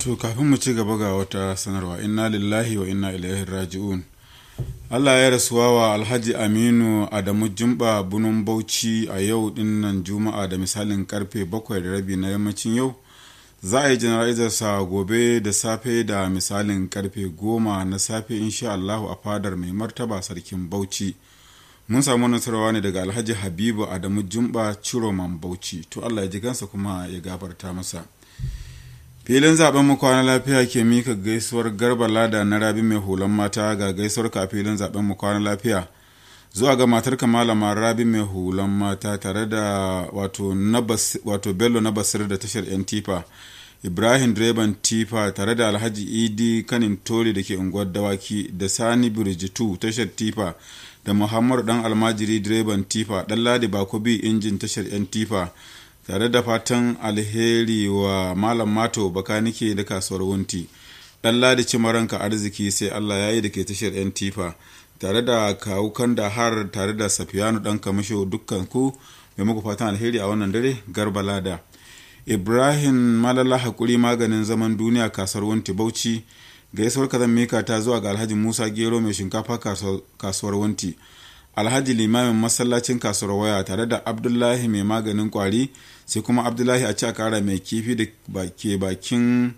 To kafin mu ci gaba ga wata sanarwa inna lillahi wa inna ilaihi raji'un. Allah ya rasuwa wa Alhaji Aminu Adamu Jumba Bunun Bauchi a yau dinnan Juma'a da misalin karfe bakwai da rabi na yammacin yau. Za a yi jana'izarsa gobe da safe da misalin karfe goma na safe insha Allahu a fadar mai martaba sarkin Bauchi. Mun samu nasarwa ne daga Alhaji Habibu Adamu Jumba Ciroman Bauchi. To Allah ya ji kansa kuma ya gafarta masa. filin zaben mu kwana lafiya ke mika gaisuwar garba lada na rabi mai hulan mata ga gaisuwar ka filin zaben mu kwana lafiya zuwa ga matar malama rabi mai hulan mata tare da wato, wato bello na basir da tashar yan tifa ibrahim direban tifa tare da alhaji idi kanin toli da ke unguwar dawaki da sani birjitu tashar tifa da muhammadu dan almajiri direban tifa dan ladi bakobi injin tashar yan tifa tare da fatan alheri wa malam mato bakanike da kasuwar wunti dan ladi cimaranka arziki sai allah ya yi da ke tashar yan tifa tare da kawukan da har tare da safiyanu dan kamasho dukkan ku mai muku fatan alheri a wannan dare garba lada ibrahim malala hakuri maganin zaman duniya kasuwar wunti bauchi gaisuwar kazan mika ta zuwa ga alhaji musa gero mai shinkafa kasuwar wunti alhaji limamin masallacin kasuwar waya tare da abdullahi mai maganin kwari sai kuma abdullahi a ci a kara mai kifi da ke bakin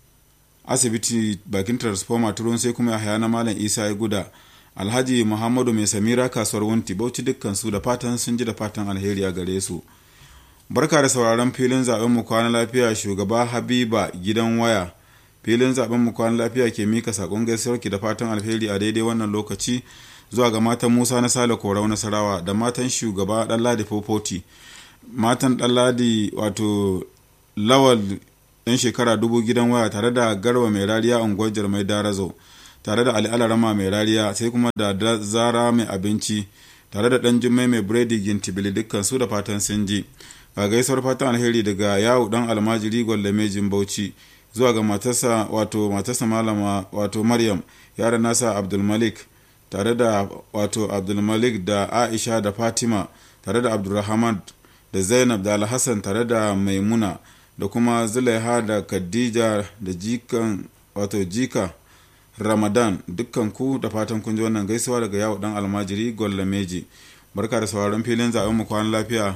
asibiti bakin transformer turun sai kuma yahaya na malam isa ya guda alhaji muhammadu mai samira kasuwar wunti bauchi dukkan su da fatan sun ji da fatan alheri a gare su barka da sauraron filin zaben mu kwana lafiya shugaba habiba gidan waya filin zaben mu kwana lafiya ke mika sakon gaisuwar ki da fatan alheri a daidai wannan lokaci zuwa ga matan musa na sale korau nasarawa da matan shugaba ɗanladi fofoti matan ɗanladi wato lawal ɗan shekara dubu gidan waya tare da garba mai rariya unguwar jarmai darazo tare da ali alarama mai rariya sai kuma da zara mai abinci tare da ɗan jummai mai biredi gintibili dukkan su da fatan sun ji ga gaisuwar fatan alheri daga yawo ɗan almajiri gwallamejin bauchi zuwa ga matarsa wato matarsa malama wato maryam yaran nasa abdulmalik tare da wato abdulmalik da aisha da fatima tare da abdulrahman da zainab da alhassan tare da maimuna da kuma zulaiha da khadija da jikan wato jika ramadan dukkan ku da fatan kun ji wannan gaisuwa daga yawo dan almajiri meji barka da sauraron filin zaben mu kwan lafiya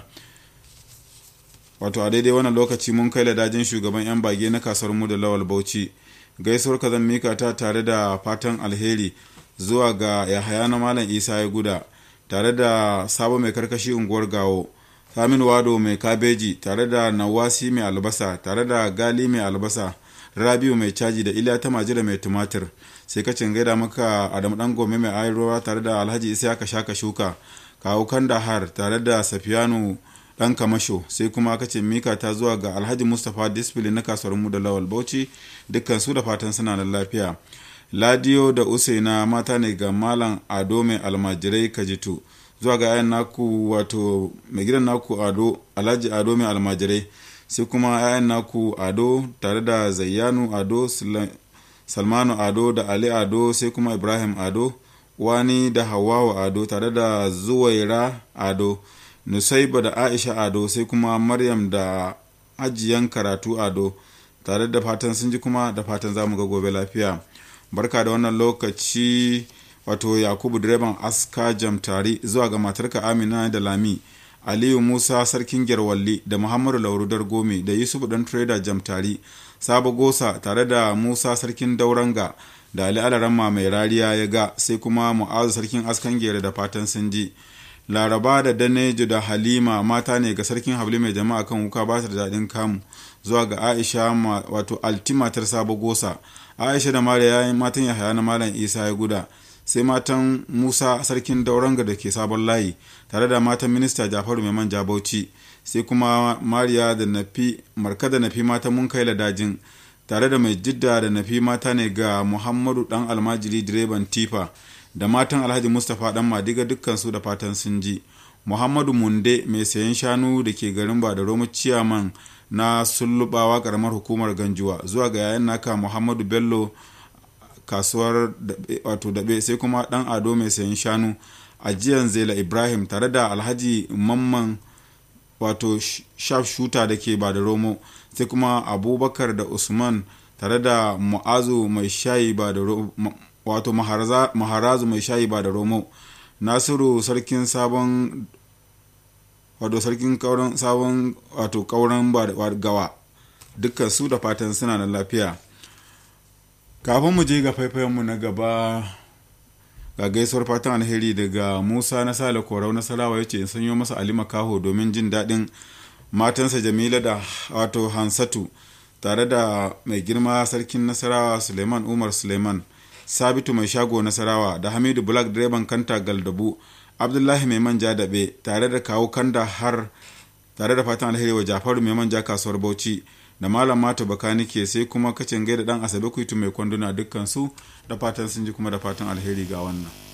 wato a daidai wannan lokaci mun kai ladajin shugaban yan bage na kasuwar mu da lawal bauchi gaisuwar ka zan mika ta tare da fatan alheri zuwa ga yahaya na malam isa ya guda tare da sabo mai karkashi unguwar gawo samin wado mai kabeji tare da nawasi mai albasa tare da gali mai albasa rabiu mai caji da iliya ta majira mai tumatir sai kacin gaida maka adamu dan gome mai ayarwa tare da alhaji isa ka shaka shuka kawo kandahar tare da safiyanu dan kamasho sai kuma kace mika ta zuwa ga alhaji mustapha disfili na kasuwar mu da lawal bauchi dukkan su da fatan suna da lafiya ladiyo da usaina mata ne ga malam ado mai almajirai kajitu zuwa ga yayan naku wato mai gidan naku ado alhaji ado mai almajirai sai kuma yayan naku ado tare da zayyanu ado salmanu ado da ali ado sai kuma ibrahim ado wani da hawawa ado tare da zuwaira ado nusaiba da aisha ado sai kuma maryam da ajiyan karatu ado tare da fatan sun ji kuma da fatan za mu ga gobe lafiya barka da wannan lokaci wato yakubu direban aska jamtari zuwa ga matarka amina da lami aliyu musa sarkin gyarwalli da muhammadu laurudar gome da yusuf dan trader jamtari sabo gosa tare da musa sarkin dauranga da ali alaramma mai rariya ya ga sai kuma mu'azu sarkin askan gere da fatan sun ji laraba da danejo da halima mata ne ga sarkin habli mai jama'a kan wuka ba da daɗin kamu zuwa ga aisha wato altimatar sabo gosa aisha da mariya matan yahaya na malam isa ya guda sai matan musa sarkin dauranga da ke sabon layi tare da matan minista jafaru mai manja bauchi sai kuma mariya da nafi marka da nafi matan mun kai ladajin tare da mai jidda da nafi mata ne ga muhammadu dan almajiri direban tifa da matan alhaji mustapha dan madiga dukkan su da fatan sun ji muhammadu munde mai sayan shanu da ke garin ba da romu ciyaman na sullubawa karamar hukumar ganjuwa zuwa ga yayan naka muhammadu bello kasuwar wato daɓe sai kuma ɗan ado mai sayan shanu ajiyan zela ibrahim tare da alhaji mamman wato shaf shuta da ke ba da romo sai kuma abubakar da usman tare da mu'azu mai shayi ba da wato maharazu mai shayi ba da romo nasiru sarkin sabon wato sarkin kauran sabon wato kauran gawa dukkan su da fatan suna da lafiya kafin mu je ga faifayenmu na gaba ga gaisuwar fatan alheri daga musa na sale korau nasarawa ya ce in sanyo masa ali makaho domin jin daɗin matansa jamila da wato hansatu tare da mai girma sarkin nasarawa suleiman umar suleiman sabitu mai shago nasarawa da hamidu black direban kanta galdabu abdullahi mai manja daɓe tare da kawo kanda har tare da fatan alheri wa jafaru mai manja kasuwar bauchi da malam mata bakanike sai kuma kacin gaida dan asabe kuitu mai kwanduna dukkan su da fatan sun ji kuma da fatan alheri ga wannan